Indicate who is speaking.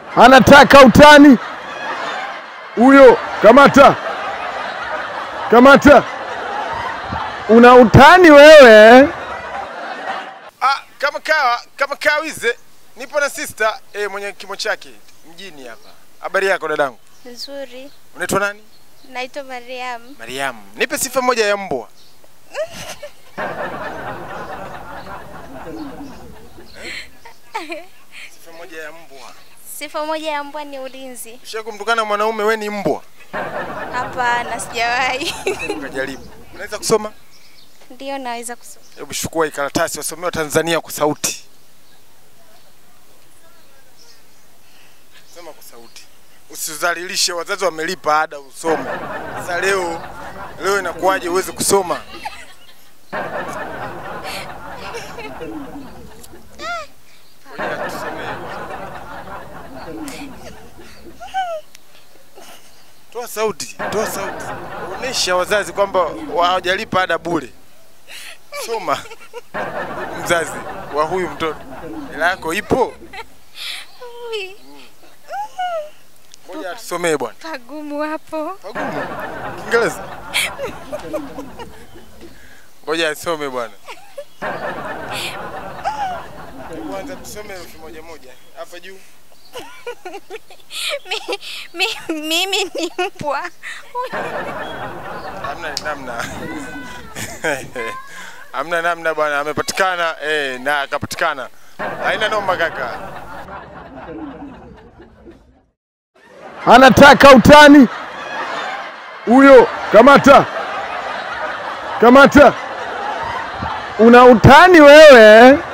Speaker 1: anataka utani huyo. Kamata, kamata, una utani wewe.
Speaker 2: Ah, kama kawa kama kawize nipo na sister eh, mwenye kimo chake mjini hapa. Habari yako dadangu?
Speaker 3: Nzuri.
Speaker 2: Unaitwa nani?
Speaker 3: Naitwa Mariam.
Speaker 2: Mariam. Nipe sifa moja ya mbwa. Eh? sifa moja ya mbwa.
Speaker 3: Sifa moja ya mbwa ni ulinzi.
Speaker 2: Ushawahi kumtukana mwanaume we ni mbwa?
Speaker 3: Hapana, sijawahi.
Speaker 2: Ukajaribu. Unaweza kusoma?
Speaker 3: Ndio naweza kusoma.
Speaker 2: Hebu chukua hii karatasi wasomee wa Tanzania kwa sauti. Soma kwa sauti. Usidhalilishe, wazazi wamelipa ada usome. Sasa leo leo inakuwaje uweze kusoma? Ngoja tusomee bwana. Toa sauti, toa sauti. Onesha wazazi kwamba hawajalipa ada bure. Soma. Mzazi wa huyu mtoto. Hela yako ipo?
Speaker 3: Ui,
Speaker 2: Ngoja tusomee bwana.
Speaker 3: pagumu hapo.
Speaker 2: Pagumu. Kiingereza. Ngoja asome bwana. Kwanza tusome herufi moja moja. Hapa juu.
Speaker 3: Mi, mi, mimi ni mbwa.
Speaker 2: Hamna namna. Hamna namna bwana, amepatikana eh, na akapatikana. Haina noma kaka.
Speaker 1: anataka utani huyo. Kamata, kamata, una utani wewe.